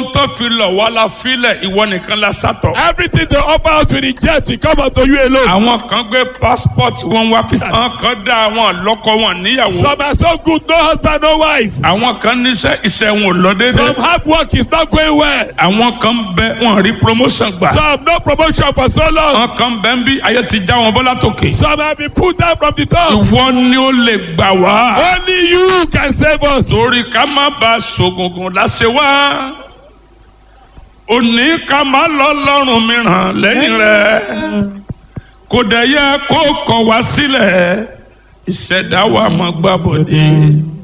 ohun tó fi lọ̀ wá la filẹ̀ ìwọ nìkan la sátọ̀. Everything they offer us with reject will come unto you alone. àwọn kan gbé passport wọn wá fi. àwọn kan dá àwọn lọ́kọ wọn níyàwó. Some are so good, no husband, no wife. àwọn kan níṣẹ́ iṣẹ́ wọn ò lọ déédéé. Some hard work is not going well. àwọn kan bẹ wọn rí promotion gbà. Some no promotion for so long. àwọn kan bẹ ń bí ayé ti já wọn bọ́lá tòkè. Some have been put down from the top. ìwọ ni ó lè gbà wá. Only you can save us. torí ká má ba ṣògùngùn láṣẹ wá. òní ká má lọ lọ́rùn mìíràn lẹ́yìn rẹ̀. kò dẹ̀ yẹ kó kọ̀ wá sílẹ̀ ìṣẹ̀dá wa mọ̀ gbàbọ̀dé.